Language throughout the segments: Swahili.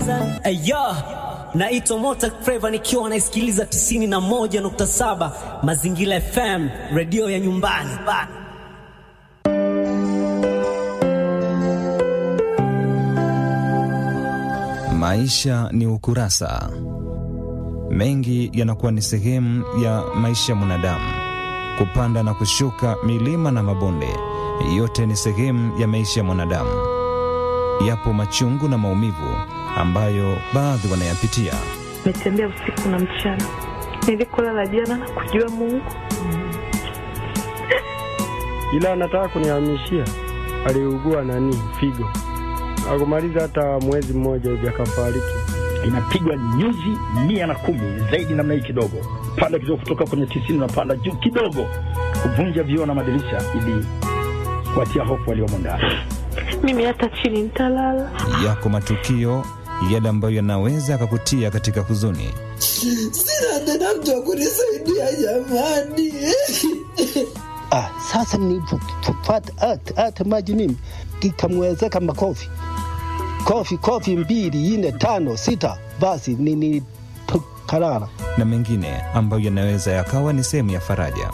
Ayo, naitwa Mota Flava nikiwa naisikiliza 91.7 Mazingira FM, redio ya nyumbani bana. Maisha ni ukurasa. Mengi yanakuwa ni sehemu ya maisha ya mwanadamu, kupanda na kushuka, milima na mabonde, yote ni sehemu ya maisha ya mwanadamu. Yapo machungu na maumivu ambayo baadhi wanayapitia. Nimetembea usiku na mchana, nilikolala jana na kujua Mungu, ila anataka kunihamishia. Aliugua nani figo, akumaliza hata mwezi mmoja hivi akafariki. inapigwa nyuzi mia na kumi zaidi namna hii kidogo, panda kidogo, kutoka kwenye tisini unapanda juu kidogo, kuvunja vioo na madirisha ili kuatia hofu waliomo ndani. mimi hata chini nitalala. Yako matukio yale ambayo yanaweza yakakutia katika huzuni. Sina tena mtu wa kunisaidia jamani. Ah, sasa nilipopata hata hata maji mimi ikamwezeka makofi kofi kofi mbili nne tano sita, basi nilipokalala na mengine ambayo yanaweza yakawa ni sehemu ya faraja.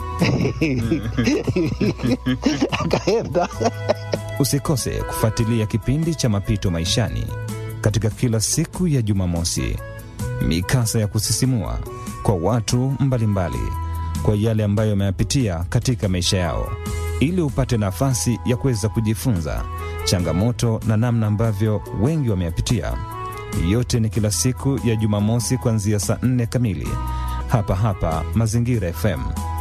akaenda Usikose kufuatilia kipindi cha Mapito Maishani katika kila siku ya Jumamosi, mikasa ya kusisimua kwa watu mbalimbali kwa yale ambayo wameyapitia katika maisha yao, ili upate nafasi ya kuweza kujifunza changamoto na namna ambavyo wengi wameyapitia. Yote ni kila siku ya Jumamosi kuanzia saa nne kamili hapa hapa Mazingira FM